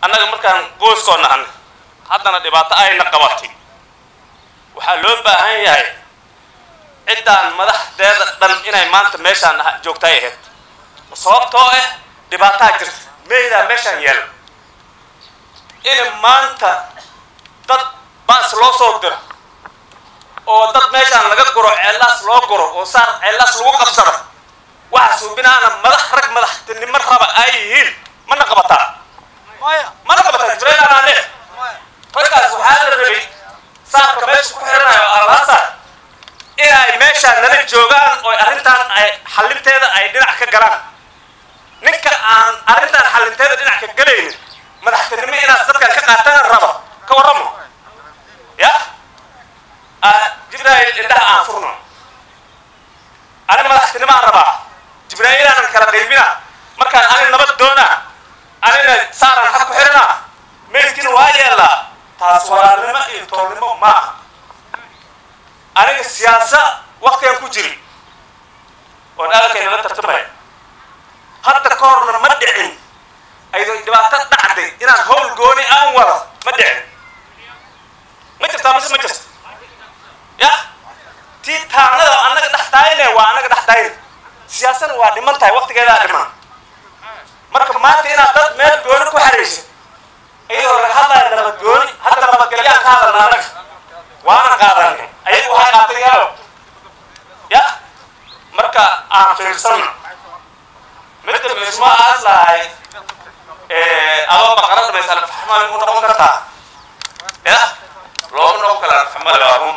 annaga markaan gooskoo nahan haddana dhibaato ayna qabatay waxaa loo baahan yahay ciddaan madaxdeeda dhan inay maanta meeshaan aha- joogta ay ahayd sababtoo ah dhibaataa jirta meydaa meeshaan yaala in maanta dad baas loo soo diro oo dad meeshaan laga guro ceellaas loo guro oo saar ceellaas lagu qabsado waxa suubinaana madax rag madaxtinimo raba ay yihiin mana qabataa mana qabataa jibraylaanaane raggaas waxaa la rabay saarka meesha ku xiranayo alhaasar inay meeshaan nala joogaan oo arrintan ay xalinteeda ay dhinac ka galaan ninka aan arrintan xalinteeda dhinac ka galaynin madaxtinimo inaad dadkan ka qaatana rabo ka warramo ya jibrail indhaha aan furno ani madaxtinimo aan rabaa jibrail aanan kala qaybina markaan ani nabad doona anina saaraan xag ku xirina meydkiina waa yeelaa taas walaalnimo iyo toolnimo ma aha aniga siyaasa waktigan ku jiri oon aalkayna la tartamaya hadda ka horna ma dhicin ayadoo dhibaato dhacday inaan howl gooni aan wado ma dhicin ma jirtaa mise ma jirta ya tii taanada annaga dhex daayine waa annaga dhex daayine siyaasana waa dhiman tahay waktigeedaa dhiman marka maanta inaad dad meel gooni ku xariiso iyadoo laga hadlaya nabad gooni hadda nabadgelyaan ka hadalna annaga waana qaadanay ayagu waxay qaatay yaalo ya marka aan fiirsano midda meesma aas lahay adoo baqara dhamaysa alfaxmal u noqon kartaa ya looma noqon kara alfaxmal waa run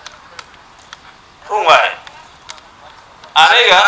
run waaye aniga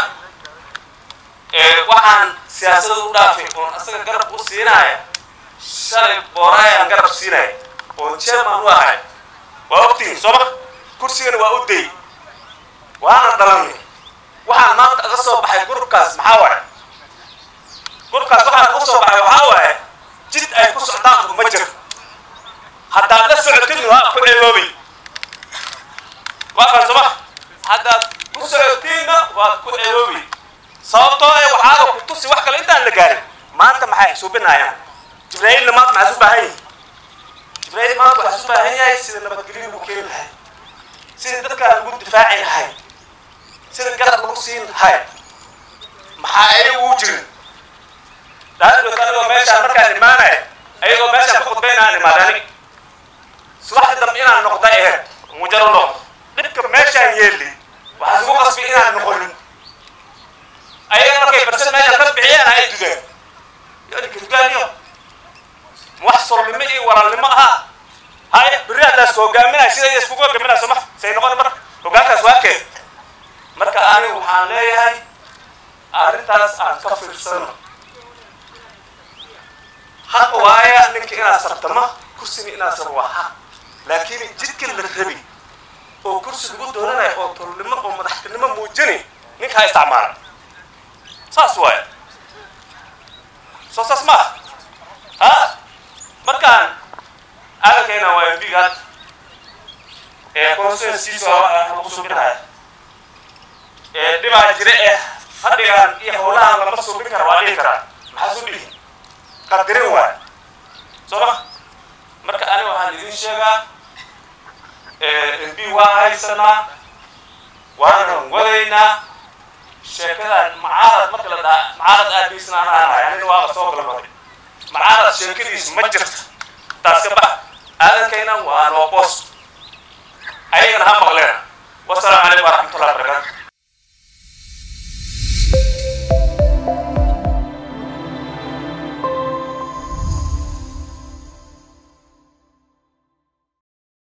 waxaan siyaasada u dhaafay oon asaga garab u siinaya shalay boorayaan garab siinaya oon chairman u ahay waa ogtihin soo ma kursigana waa u day waana dhalanay waxaan maanta aga soo baxay gurubkaas maxaa waaye gurubkaas waxaan uga soo baxay waxaa waaye jid ay ku socdaan ma jiro haddaad la socotidna waa ku ceeboobay waa kan soo ma haddaad ku socotiinna waad ku ceeboobay sababtoo ee waxaaba ku tusi wax kale intaan la gaarin maanta maxay suubinayaan jibrailna maanta maxaa isu baahan yihin jibrail maanta waxaa isu baahan yahay sida nabadgelyo lagu keeni lahay sida dadkaa lagu difaaci lahay sida garab lagu siin lahay maxaa ayagu u jirin daadod anigoo meeshaan markaan imaanaya ayagoo meeshaan ku khudbaynaan imaadani subaxdii dambe inaan noqda aheyd mujaro noqdo dhibka meeshaan yeeli waxaa isugu qasbi inaan noqonin ayaga markay barsan meeshaan ka bixiyaan ay dudeen yoninka dugaaniyo wax solnimo iyo walaalnimo ahaa hay berri haddaas ku hogaaminaya sida iskugu hogaaminaya soo ma say noqon marka hogaankaas waa keen marka anigu waxaan leeyahay arrintaas aan ka fiirsano xaq waaya ninka inaad sartama kursina inaad sar waa xaq laakiin jidka la rabi oo kursi lagu doonanayo oo tolnimo oo madaxtinimo muujini ninka ha isticmaala saas waaya soo saas maaha ha markaan aalkayna waa mbigaad ee constituencies lagu subinaya ee dhibaa jira eh fadhigan iyo howlahan lama subin kara waa dhihi karaa maxaa soo dhihi qadirin waay soo ma marka aniga waxaan idin sheegaa mb waa haysanaa waanan wadaynaa sheekadan macaarad marka la dhaha macaarad aadaysan aan aanahay anina waaba soo galmaday macaarad sheekadiis ma jirta taas ka bax aadankayna waa noo boos ayagana ha maqleena wasalaamu calaykum waraxmatullahi wabarakatu